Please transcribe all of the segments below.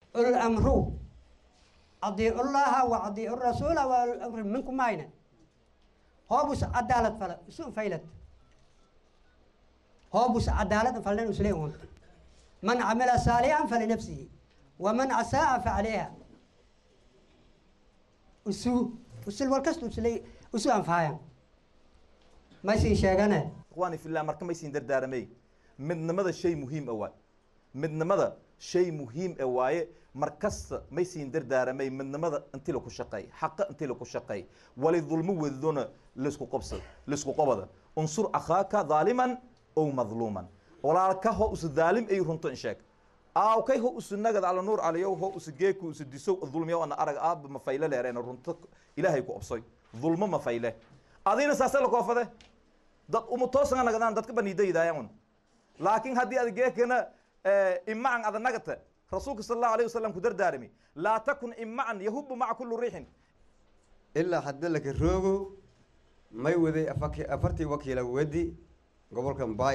ul amru adiicu llaha wa adiicu rasuula wa ul amri minkum mayna hoobus cadaalad fala isu faylad hoobus cadaalad falnan uslee un man camila saalihan falinafsihi waman asaa fa calayha usu usul walkasta usle usu anfaayan maysin sheegane ikhwaani fillah marka maysin dardaaramay midnimada shay muhiim a waay midnimada shay muhiim e waaye mar kasta maysin dardaaramay midnimada intii laku shaqeey xaqa intii laku shaqeey wali dulmo wedona laisku qobsad laisku qobada unsur akhaaka daaliman ow madluuman walaalka ho usu daalim ay runto in sheeg aaw kay ho usu nagad ala nuur caliyow ho usu geeku usu disow dulmiyow ana arag aaba mafayle leereena runto ilaahay ku obsoy dulmo mafayle adina saase lakoofade dad umu toosanga nagadaan dadka baniidayidaayan laakiin haddii ad geekana imacan ada nagata rasuulka sala allahu alayh wasalam ku dardaarami laa takun imacan yahubu maca kulli riixin ilaa hadda laka roogo may waday afaki afartii wakiila wedi gobolka mbay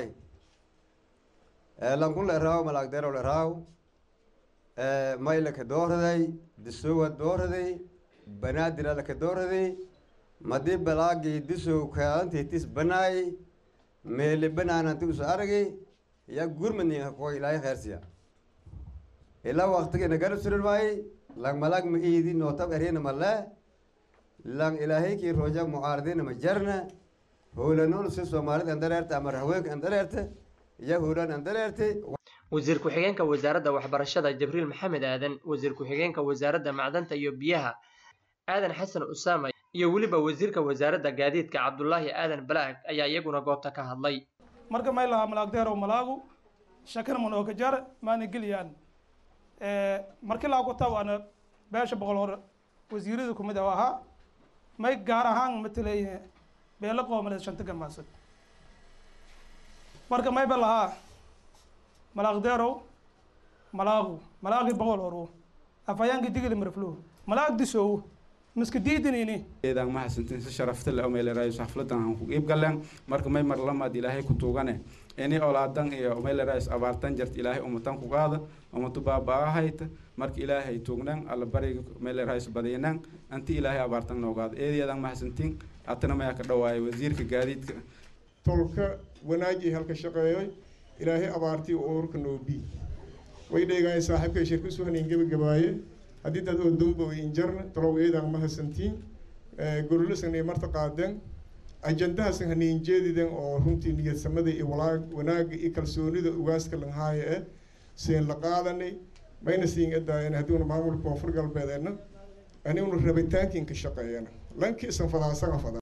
lankun la eraaw malaagdeero la eraaw may laka dooraday disowa dooraday banaadira laka dooraday madii balaagii disow kaantiitis banaay meeli banaananti usu aragay ya gurmadninga ko ilaahay kheersiya ilaa waktigina garab surin waaye lang malag ma iidi nootab erina male lang ilaahay kii rooja mucaaradina ma jarna howlanuun si soomaalida andareerta ama haweenka andareerta iyo howlan andareerta wasiir ku-xigeenka wasaaradda waxbarashada jibriil maxamed aadan wasiir ku-xigeenka wasaaradda macdanta iyo biyaha aadan xasan usaama iyo weliba wasiirka wasaaradda gaadiidka cabdulaahi aadan balaag ayaa iyaguna goobta ka hadlay marka may lahaa malaagdeerow malaagu shakana manooka jar maana geliyaan markii laa ku tawaana beesha boqol hore wasiirada kumid ah ahaa may gaar ahaan matelay beelo qoomaneed shanta gamaasan marka mayba lahaa malaaqdeerow malaagu malaaqi boqol horo afhayaanki digili marflo malaag disow miska diidinini eedaan ma hasantin si sharafta le omeyleraayso xafladan aan ku iib galeen marka may mar lamaad ilaahay ku tuugane ini olaadan iyo omeyleraayis abaartan jart ilaahay umatan ku qaada umatu baaba-ahayta marka ilaahay tuugnan alla bariga omeyleraayis badiynan anti ilaahay abaartan noogaada eedeedaan ma hasantin atana mayaa ka dhawaaya wasiirka gaadiidka tolka wanaaji halka shaqeeyoy ilaahay abaartii uurka noobi way dheegaay saaxiibkay shirka suhanin gebagabaaye haddii dad oo dumba way injarna talow eedaan ma hasantiin gorolasan marta qaadeen ajandahasan haniin jeediden oo runtii niyadsamada iyo walaag wanaaga iyo kalsoonida ugaaska lanhaaya eh siin la qaadanay mayna siin edaayan haddiuna maamulka koonfur galbeedeena aniguna rabitaankiin ka shaqeeyana lankii isan fadaasaga fadan